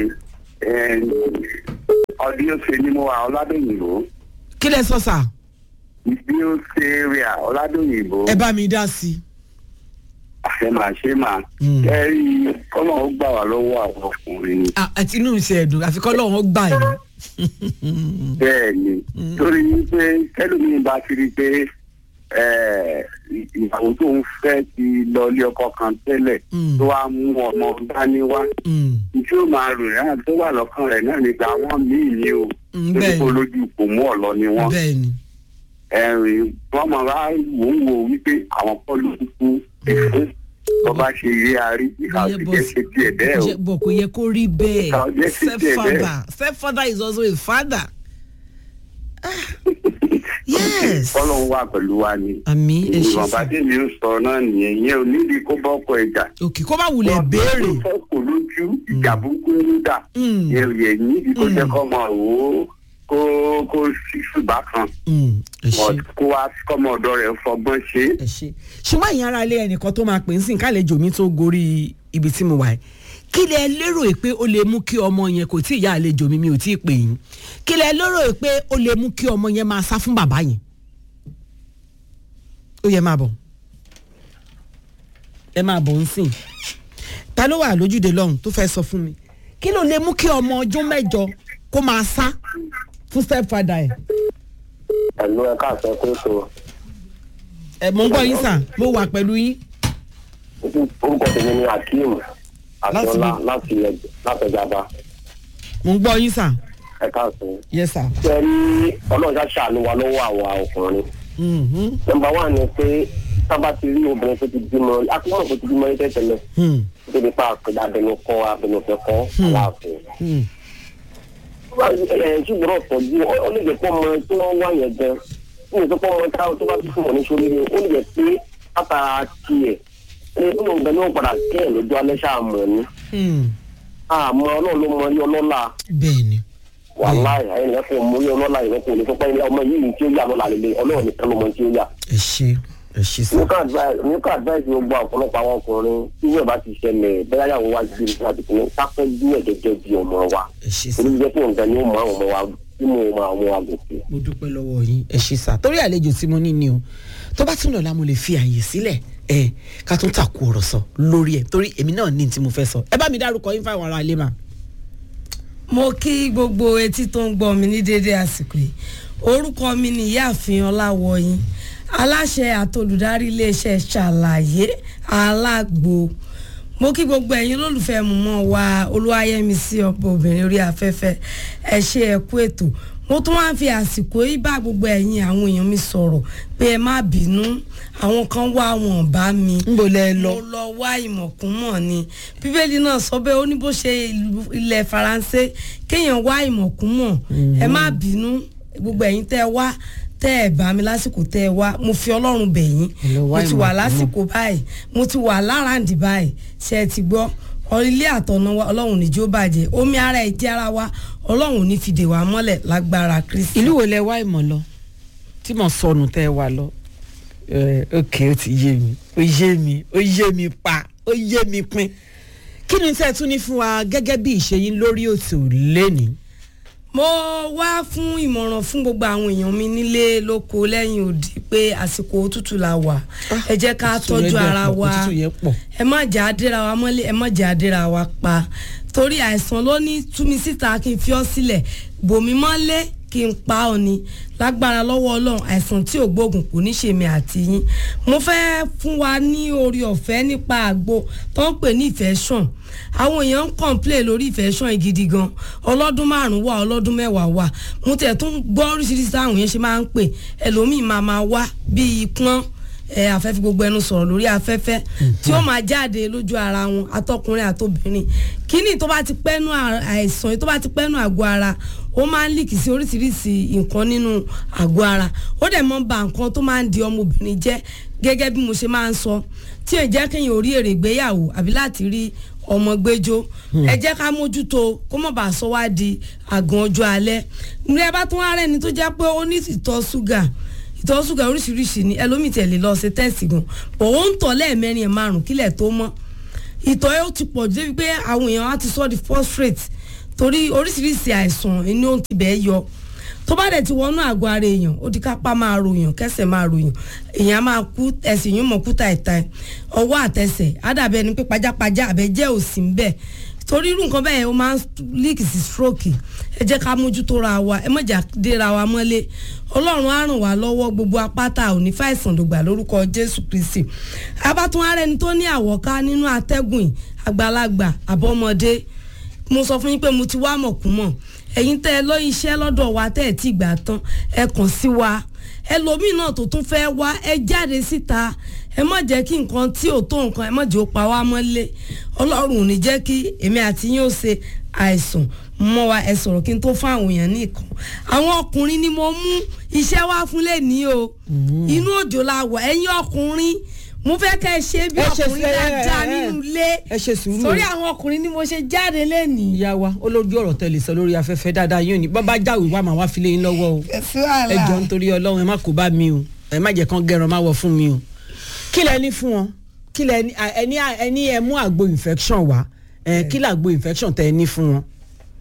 ọdún yóò ṣe ni mo wà ọládòyìnbó kí lẹ sọ sáà bí ó ṣe rí à ọládòyìnbó ẹ bá mi dá sí i. àṣẹ máa ṣe máa Mm. ẹ rí kọ́nà ó gbà wá lọ́wọ́ àwọn ọkùnrin ni. Ah, àti inú ìṣe ẹ̀dùn àfikọ́ lọ́wọ́ gbà yín. bẹ́ẹ̀ ni torí pé kẹ́lómi bá ti rí i pé eh, ìyàwó tó ń fẹ́ ti lọ ilé ọkọ kan tẹ́lẹ̀ Mm. tó wá mú ọmọ dání wá Mm, tí ó máa rò náà tó wà lọ́kàn rẹ̀ náà nígbà wọ́n míì ní o Mm, torí bẹ́ẹ̀ kó ni. lójú kò mú ọ̀lọ́ ni wọ́n bẹ́ẹ̀ ni ẹ̀rìn wọ́n máa wá wò ó wò wípé àwọn kọ́ ló kú èso tó bá ṣe eré arí ìhà Iye òsì bọ̀ jẹ́ ṣe tiẹ̀ bẹ́ẹ̀ o. jẹ́- bọ̀ kò yẹ kó rí bẹ́ẹ̀ Kò yẹ kí tiẹ̀ stepfather stepfather is also a father. Ah, yes. kọ́lọ́hún wà pẹ̀lú wa ni. àmì ẹ ṣe ìwọ̀nba sá tí mi ń sọ náà nìyẹn ìyẹn ò níbi kó bọ́kọ ẹja. òkè kó bá wulẹ̀ béèrè. wọ́n fẹ́ kó lójú ìjà burúkú ń dà. Mm. yẹ yẹ níbi kó Mm. jẹ́ kọ́ mọ̀ wò ó kó kó ṣùgbọ́n kan Mm, ẹ ṣe. kó wá kọ́mọ ọ̀dọ́ rẹ̀ fọgbọ́n ṣe é. ẹ ṣe ṣùgbọ́n ìyẹn ara ilé ẹnìkan tó máa pè ń sìn kálejò mi tó gorí ibi tí mo wà yìí kí lẹ lérò pé ó lè mú kí ọmọ yẹn kò tí ìyá àlejò mi mi ò tí ì pè yín kí lẹ lérò pé ó lè mú kí ọmọ yẹn máa sá fún bàbá yẹn ó yẹ máa bọ̀ ẹ máa bọ̀ ń sìn ta ló wà lójúde lọ́hùn tó fẹ́ sọ fún mi kí ló lè mú kí ọmọ ọjọ́ mẹ́jọ kó máa sá fún stepfather ẹ̀ ẹ̀lú ẹ̀ka àṣẹ pé tó ẹ̀ mò ń gbọ́ yín sà mo wà pẹ̀lú yín orúkọ tèmi ni akeem Akínọlá láti láti ẹjàba mò ń gbọ́ yín sà ẹ̀ka àṣẹ. yes sir. ṣe rí ọlọ́run ṣá ṣàánú wa lọ́wọ́ àwa ọkùnrin. Mhm. nọmba wà ní pé sábà ti rí obìnrin tó ti bímọ akọ́nà tó ti bímọ yín tẹ́tẹ́lẹ̀ Hmm. tó ti pa àpèdà abẹnukọ abẹnufẹ kọ aláàfin. Hmm. ẹ ṣùgbọ́n ọ̀tọ̀jú ó lè jẹ́ pọ́ ọmọ tí wọ́n wá yẹn gan ó lè jẹ́ pọ́ ọmọ táwọn tó bá tún fún wọn ní sórí ó lè jẹ́ pé látara tiẹ̀ ẹ ó lè gbẹ ní wọn padà kẹ́ ẹ̀ lójú alẹ́ ṣáàmù ni Hmm. àmọ́ ọlọ́run ló mọ ilé ọlọ́lá bẹ́ẹ̀ ni wàláì ẹ̀yìn ẹ̀kọ́ mọ ilé ọlọ́lá yìí kò lè sọ pé ọmọ yìí tí ó yà lọ́la lélẹ̀ ọlọ́run nìkan ló mọ tí ó yà. ẹ ṣe ẹ ṣe sá. nípa advice nípa advice gbogbo ọ̀pọ̀lọpọ̀ àwọn ọkùnrin tí yóò bá ti ṣẹlẹ̀ bẹ́ẹ̀ yàwó wá sí ibi láti pinnu sáfẹ́jú ẹ̀ gẹ́gẹ́ bí ọmọ wa ẹ ṣe sá. torí jẹ́ pé nǹkan ni ó mọ àwọn ọmọ wa tí mo mọ àwọn àgùntàn. mo dúpẹ́ lọ́wọ́ yín ẹ ṣe sá. torí àlejò tí mo ní ni o tó bá tún lọ́la mo lè fi àyè sílẹ̀ ẹ ká tún tàkú ọ̀rọ̀ sọ lórí ẹ̀ torí èmi náà ní tí mo fẹ́ sọ ẹ bá mi dárúkọ yín fáwọn ará ilé mà. mo kí gbogbo etí tó ń gbọ́ mi ní déédéé àsìkò yìí orúkọ mi ni ìyáàfin ọláwọyìn aláṣẹ àtolùdarí iléeṣẹ́ ṣàlàyé alágbo mo kí gbogbo ẹ̀yin olólùfẹ́ mọ̀mọ́ wa olúwayẹmísí ọ̀pọ̀ obìnrin orí afẹ́fẹ́ ẹ ṣe ẹ kú ètò mo tún wá ń fi àsìkò yìí bá gbogbo ẹ̀yin àwọn èèyàn mi sọ̀rọ̀ pé ẹ má bínú àwọn kan wá wọn bá mi ń bo lẹ lọ. mo lọ wá ìmọ̀kúnmọ̀ ni bíbélì náà sọ bẹ́ẹ̀ ó ní bó ṣe ìlú- ilẹ̀ faransé kéèyàn wá ìmọ̀kúnmọ̀ ẹ má bínú gbogbo ẹ̀yin tẹ́ ẹ wá tẹ́ ẹ bá mi lásìkò tẹ́ ẹ wá mo fi ọlọ́run bẹ̀ yín Hello, mo wá ti ìmọ̀ wà kúmọ̀. lásìkò báyìí mo ti wà láràǹdì báyìí ṣe é ti gbọ́ ọ- ilé àtọ̀nà wa ọlọ́run ní jó bàjẹ́ omi ara ẹ̀ jẹ́ ara wa ọlọ́run ní fìdè wá mọ́lẹ̀ lágbára kristi. ìlú wo lẹ wá ìmọ̀ lọ tí mo sọnù tẹ́ ẹ wà lọ ẹ ok ó ti yé mi ó yé mi ó yé mi pa ó yé mi pin kí ni tẹ́ ẹ tún ní fún wa gẹ́gẹ́ bí ìṣe yín lórí òtò lẹ́nìí. mo wá fún ìmọ̀ràn fún gbogbo àwọn èèyàn mi nílé lóko lẹ́yìn òdì pé àsìkò òtútù la wà ẹ jẹ́ ká òtútù yẹn tọ́jú dẹ̀ ara pọ̀, wa òtútù yẹn pọ̀. ẹ má jẹ́ àdéra wa mọ́lẹ̀ ẹ má jẹ́ àdéra wa pa torí àìsàn ló ní tú mi síta kí n fi ọ́ sílẹ̀ bòmí mọ́lẹ̀ kí n pa ọ́ ni lágbára lọ́wọ́ ọlọ́run àìsàn tí ò gbóògùn kò ní ṣèmi àti yín mo fẹ́ fún wa ní orí ọ̀fẹ́ nípa àgbo tó ń pè ní ìfẹ́sàn àwọn èèyàn ń kọ̀ǹplé lórí ìfẹ́sàn gidi gan ọlọ́dún márùn-ún wà ọlọ́dún mẹ́wàá wà mo tẹ̀ tún gbọ́ oríṣiríṣi táwọn èèyàn ṣe máa ń pè ẹlòmíì máa máa wá bíi pọ́n ẹ afẹ́fẹ́ gbogbo ẹnu sọ̀rọ̀ lórí afẹ́fẹ́ tí ó máa jáde lójú ara wọn atọkùnrin àtobìnrin kíní tó bá ti pẹ́nu à- àìsàn tó bá ti pẹ́nu àgọ́ ara ó máa ń líkì sí oríṣiríṣi nǹkan nínú àgọ́ ara ó dẹ̀ mọ́ ba nǹkan tó máa ń di ọmọbìnrin jẹ́ gẹ́gẹ́ bí mo ṣe máa ń sọ tí ò jẹ́ kéèyàn orí èrè ìgbéyàwó àbí láti rí ọmọ gbẹjọ ẹ jẹ́ ká mójútó kó mọ̀ bá sọ wá di àgàn ọjọ́ alẹ́ nílẹ̀ bá tún wá rẹ̀ ni tó jẹ́ pé ó ní ìtọ̀ ṣúgà ìtọ̀ ṣúgà oríṣiríṣi ni ẹlòmíì tẹ̀lé lọ ṣe tẹ́sì gan bọ̀ ó ń tọ̀ lẹ́ẹ̀mẹrin ẹ̀ márùn kílẹ̀ tó mọ́ ìtọ̀ yóò ti pọ̀ jù débi pé àwọn èèyàn á ti sọ di phosphate torí oríṣiríṣi àìsàn inú ó ti bẹ́ẹ̀ yọ tó bá dẹ̀ ti wọnú àgọ́ ara èèyàn ó di kápá máa ròyàn kẹsẹ̀ máa ròyàn èèyàn á máa kú ẹsẹ̀ yóò mọ̀ kú tàìtàì ọwọ́ àtẹsẹ̀ á dàbí ẹni pé pajápajá àbẹ́jẹ́ òsì ń bẹ̀ torí irú nǹkan bẹ́ẹ̀ ó máa ń líkì sí stroke ẹ jẹ́ ká mójútó ra wa ẹ mọ̀jà déra wa mọ́lé ọlọ́run á ràn wá lọ́wọ́ gbogbo apáta òní fàìsàn dògbà lórúkọ jésù kristi abátún ara ẹni tó ní àwọ̀ká nínú atẹ́gùn yìí, àgbàlagbà àbọ̀mọdé mo sọ fún yín pé mo ti wá mọ̀kúmọ̀ ẹ̀yin tẹ́ ẹ lọ́yìn iṣẹ́ lọ́dọ̀ wa tẹ́ ẹ ti gbà tán ẹ kàn sí wa ẹlòmíì náà tó tún fẹ́ wá ẹ jáde síta ẹ má jẹ́ kí nǹkan tí ò tó nǹkan ẹ má jẹ́ ó pa wá mọ́lé ọlọ́run ò ní jẹ́ kí èmi àti yín ó ṣe àìsàn mọ́ wa ẹ sọ̀rọ̀ kí n tó fún àwọn èèyàn ní ìkan àwọn ọkùnrin ni mo mú iṣẹ́ wá fún lẹ́ni o inú òjò la wà ẹ̀yin ọkùnrin mo fẹ́ kẹ́ ẹ ṣe bí Ẹ ṣe ọkùnrin sí- ẹ- dáadáa ẹ- nínú ilé ẹ ṣe sùúrù sórí o. àwọn ọkùnrin ni mo ṣe jáde lẹ́nìí. ìyá wa olójú ọ̀rọ̀ tẹ̀lé sọ lórí afẹ́fẹ́ dáadáa yóò ní bàbá jáwé wà máa wá filé yín lọ́wọ́ o Kò sí wàhálà. ẹ jọ nítorí ọlọ́run ẹ má kó bá mi o ẹ má jẹ́ kán gẹ̀rọ má wọ fún mi o kí lẹ ní fún wọn kí lẹ ní ẹ ní ẹ ní ẹ mú àgbo infection wá ẹ kí lẹ àgbo infection tẹ ẹ ní fún wọn.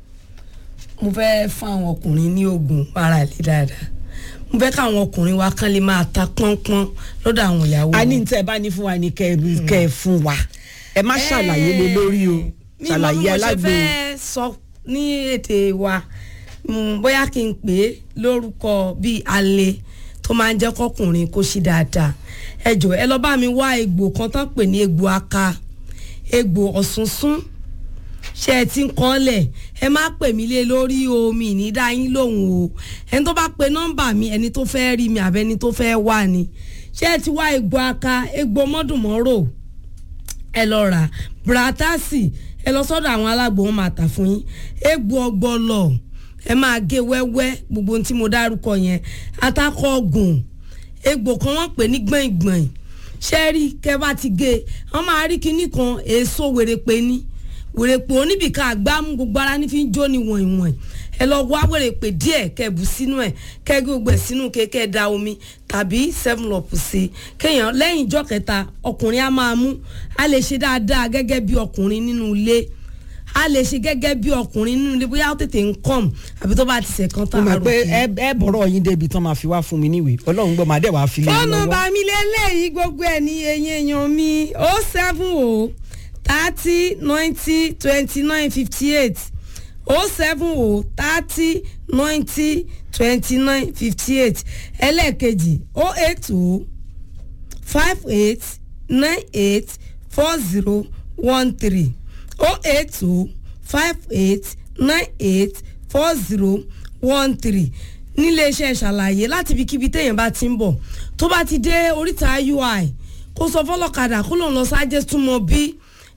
mo fẹ́ fún àwọn ọkùnrin ní oògùn ara lè dáadáa mo fẹ́ káwọn ọkùnrin wa kán lè máa ta pọ́npọ́n lọ́dọ̀ àwọn ìyàwó a ní wọn. tẹ ẹ bá ní fún wa ní kẹ ẹ- kẹ ẹ fún wa ẹ má ṣàlàyé lé lórí o mi mọ bí ṣàlàyé mo ṣe alágbo fẹ́ sọ ní èdè wa Mm, bóyá kí n pè é lórúkọ bíi alẹ́ tó máa ń jẹ́ kọkùnrin kó ṣí dáadáa ẹ jọ ẹ lọ bá mi wá egbò kan tán pè ní egbò aka egbò ọ̀sùnsún ṣe ẹ ti ń kọ́lẹ̀ ẹ má pè mí lé lórí omi ìnídá yín lòun o ẹni tó bá pe nọ́mbà mi ẹni tó fẹ́ rí mi àbẹ́ni tó fẹ́ wà ni ṣé ẹ ti wá egbò aka egbò mọ́dùnmọ́rò ẹ lọ rà bratasi ẹ lọ sọ́dọ̀ àwọn alágbo wọn máa tà fún yín egbò ọgbọlọ ẹ máa gé wẹ́wẹ́ gbogbo ohun tí mo dárúkọ yẹn atakọ ọgùn egbò kan wọ́n pè ní gbọ̀ngbọ̀n ṣẹ́rí kẹ́ bá ti gé wọ́n máa rí kinní kan èso wèrèpè ní wèrèpè oníbìkan àgbámú gbogbo ara ní fi ń jó ni wọ̀nyí ẹ lọ wá wèrèpè díẹ̀ kẹ́ bù sínú ẹ̀ kẹ́ gbogbo ẹ̀ sínú kékẹ́ da omi tàbí seven up sí i kéèyàn lẹ́yìn ìjọ kẹta ọkùnrin á máa mú a lè ṣe dáadáa gẹ́gẹ́ bí ọkùnrin nínú ilé a lè ṣe gẹ́gẹ́ bí ọkùnrin nínú ilé bóyá ó tètè ń kọ́m àbí tó bá ti ṣe kan mo tán mọ̀ pé àròkè. ẹ ẹ bọ̀rọ̀ yín débi tán máa fi wá fún mi níwèé ọlọ́run gbọ́ màá dẹ̀ wá fi lé yín fóònù lọ́wọ́. bá mi lélẹ́yìí gbogbo ẹ̀ ní eyín èèyàn mi ó seven o thirty ninety twenty nine fifty eight ó seven o thirty ninety twenty nine fifty eight ẹlẹ́ẹ̀kejì ó eight o five eight nine eight four zero one three oh eight two five eight nine eight four zero one three níléeṣẹ́ ṣàlàyé láti ibikíbi téèyàn bá ti ń bọ̀ tó bá ti dé oríta ui kó sọ fọlọ́kadà kó lòun lọ sáájẹ́ túmọ̀ bí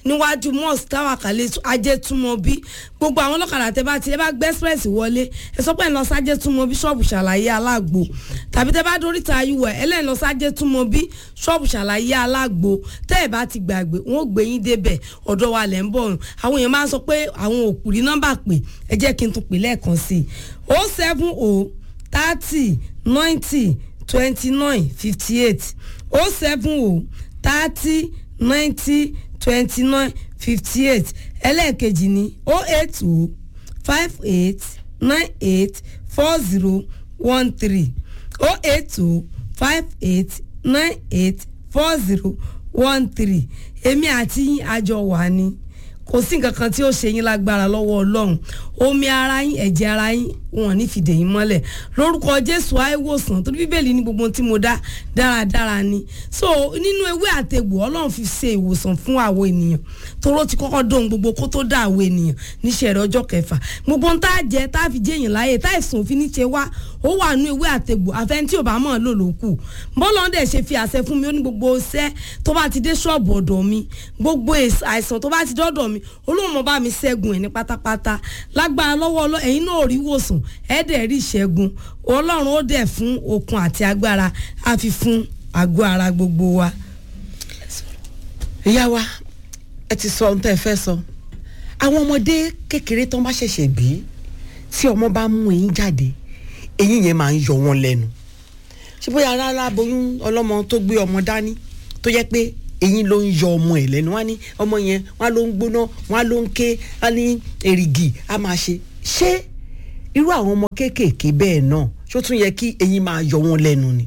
níwájú mosque táwàkálẹ̀ ajẹ́túmọ̀bí gbogbo àwọn ọlọ́kadà tẹ bá ti ẹ bá gbé express wọlé ẹ sọ pé ẹ lọ sájẹ́túmọ̀bí ṣọ́ọ̀bù ṣàlàyé alágbo tàbí tẹ bá dóríta ayúwọ̀ ẹ lẹ́yìn lọ sájẹ́túmọ̀bí ṣọ́ọ̀bù ṣàlàyé alágbo tẹ́ ẹ bá ti gbàgbé wọn ò gbé yín débẹ̀ ọ̀dọ̀ wa lẹ́ ń bọ̀ ọ̀run àwọn èèyàn máa ń sọ pé àwọn òkú rí nọ́mbà pé ẹ jẹ́ kí n tún pè lẹ́ẹ̀kan sí i o seven o thirty ninety twenty nine fifty eight o seven o thirty ninety twenty nine fifty eight ẹlẹ́ẹ̀kejì ní o eight o five eight nine eight four zero one three o eight o five eight nine eight four zero one three èmi àti yín àjọ wà ní kò sí nǹkan kan tí ó ṣe yín lágbára lọ́wọ́ ọlọ́run omi ara yín ẹ̀jẹ̀ ara yín wọn ní fìdè yín mọ́lẹ̀ lórúkọ jésù àìwòsàn torí bíbélì ní gbogbo ohun tí mo dá dáradára ni so nínú ewé àtegbò ọlọ́run fi ṣe ìwòsàn fún àwọn ènìyàn toró ti kọ́kọ́ dóhun gbogbo kó tó dá àwọn ènìyàn níṣẹ́ rẹ̀ ọjọ́ kẹfà gbogbo ohun tá a jẹ tá a fi jẹ́ èèyàn láàyè tá ìsùn òfin ní ṣe wá ó wà nínú ewé àtegbò àfẹn tí ò bá mọ̀ lò ló kù bọ́lá dẹ̀ ṣe fi àṣẹ fún mi ó ní gbogbo iṣẹ́ tó bá ti dé ṣọ́ọ̀bù ọ̀dọ̀ mi gbogbo àìsàn tó bá ti dọ́dọ̀ mi olóhùn mọ́ bá mi ṣẹ́gun ẹ̀ ní pátápátá lágbára lọ́wọ́ ọlọ́ ẹ̀yin náà rí wòsàn ẹ̀ dẹ̀ rí ìṣẹ́gun ọlọ́run ó dẹ̀ fún okun àti agbára á fi fún àgọ́ ara gbogbo wa. ìyá wa ẹ ti sọ ohun tẹ́ ẹ fẹ́ sọ àwọn ọmọdé kékeré tó ń bá ṣẹ̀ṣẹ̀ bí tí ọmọ bá mú eyín jáde eyín yẹn máa ń yọ wọn lẹ́nu ṣé bóyá rárá aboyún ọlọ́mọ tó gbé ọmọ dání tó yẹ pé eyín ló ń yọ ọmọ ẹ lẹ́nu wá ní ọmọ yẹn wá ló ń gbóná wá ló ń ké wá ní èrìgì á máa ṣe ṣé irú àwọn ọmọ kéékèèké bẹ́ẹ̀ náà ṣó tún yẹ kí eyín máa yọ wọn lẹ́nu ni.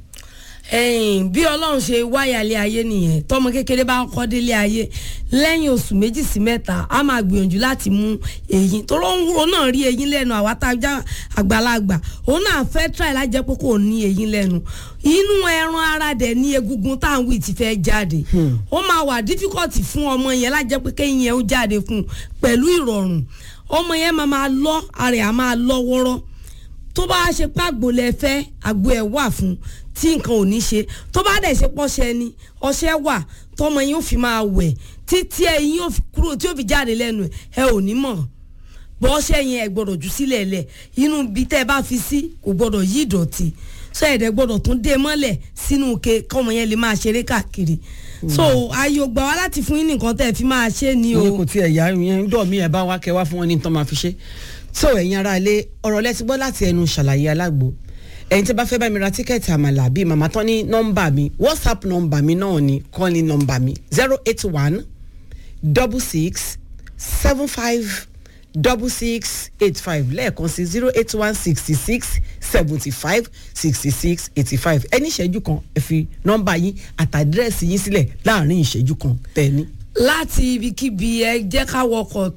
ẹ̀yìn bí ọlọ́run ṣe wáyàlé ayé nìyẹn tọmọ kékeré bá kọ́ délé ayé lẹ́yìn oṣù méjì sí mẹ́ta a máa gbìyànjú láti mú eyín tóró ń wúro náà rí eyín lẹ́nu àwa tá a já àgbàlagbà òun náà fẹ́ tíráì lájẹ́ pé kò ní eyín lẹ́nu inú ẹran ara dẹ̀ ní egungun tá à ń wí ti fẹ́ jáde ó máa wà dífíkọ̀tì fún ọmọ yẹn lájẹ́ pé kéyìn yẹn ó jáde fún un pẹ̀lú ìrọ̀rùn ọmọ yẹn máa máa lọ ara ẹ̀ á máa lọ wọ́rọ́ tó bá ṣe pé àgbo lẹ fẹ́ àgbo ẹ̀ wà fún tí nǹkan ò ní ṣe tó bá dẹ̀ ṣe pọ́ṣẹ ni ọṣẹ wà tọmọ yín ó fi máa wẹ̀ títí ẹyin yóò fi kúrò tí yóò fi jáde lẹ́nu ẹ̀ ẹ ò ní mọ̀ bọ́ ọṣẹ yẹn ẹ gbọ́dọ̀ jù sílẹ̀ lẹ̀ inú ibi tẹ́ ẹ bá fi sí kò gbọ́dọ̀ yí ìdọ̀tí sọ ẹ̀dẹ̀ gbọ́dọ̀ tún dé mọ́lẹ̀ sínú ke kọ́mọ yẹn lè máa ṣeré káàkiri so ayé ò gbà wá láti fún yín nìkan tẹ́ ẹ fi máa ṣe ni o. ìyẹn kò tiẹ̀ yá ìyẹn dọ̀ mí ẹ̀ bá wá kẹ́ wá fún wọn ní nǹkan máa fi ṣe so ẹ̀yin ará ilé ọ̀rọ̀ lẹ́tí gbọ́ láti ẹnu ṣàlàyé alágbo ẹ̀yin tí bá fẹ́ bá mi ra tíkẹ́ẹ̀tì àmàlà bíi màmá tán ní nọ́mbà mi whatsapp nọ́mbà mi náà ni kọ́ni nọ́mbà mi zero eight one double six seven five double six eight five lẹ́ẹ̀kan sí zero eight one sixty six seventy five sixty six eighty five ẹni ìṣẹ́jú kan ẹ fi nọ́mbà yín àtàdírẹ́sì yín sílẹ̀ láàrin ìṣẹ́jú kan tẹ̀ni. láti ibikíbi ẹ jẹ́ ká wọkọ̀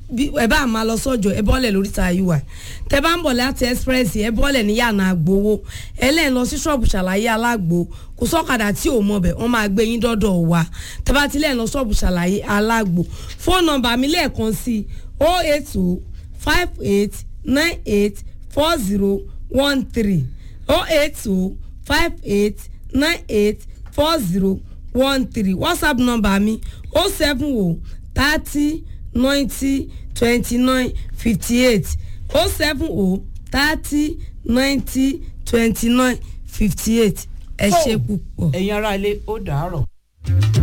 ẹ bá máa lọ sọ́jọ́ ẹ bọ́lẹ̀ lórí ta ui tẹ bá ń bọ̀ láti express ẹ bọ́lẹ̀ ní yànnà àgbowó ẹ lẹ́yìn lọ sí ṣọ́ọ̀bù ṣàlàyé alágbo kò sọ́kadà tí ò mọ̀ bẹ̀ wọ́n máa gbé yín dọ́dọ̀ wa tẹ bá ti lẹ́yìn lọ ṣọ́ọ̀bù ṣàlàyé alágbo fóònù nọ́mbà mi lẹ́ẹ̀kan sí o eight two five eight nine eight four zero one three o eight two five eight nine eight four zero one three whatsapp nọ́mbà mi o seven o thirty ninety twenty nine fifty eight oh seven oh thirty ninety twenty nine fifty eight ẹ ṣe púpọ̀. ẹ̀yin ará ilé ó dàárọ̀.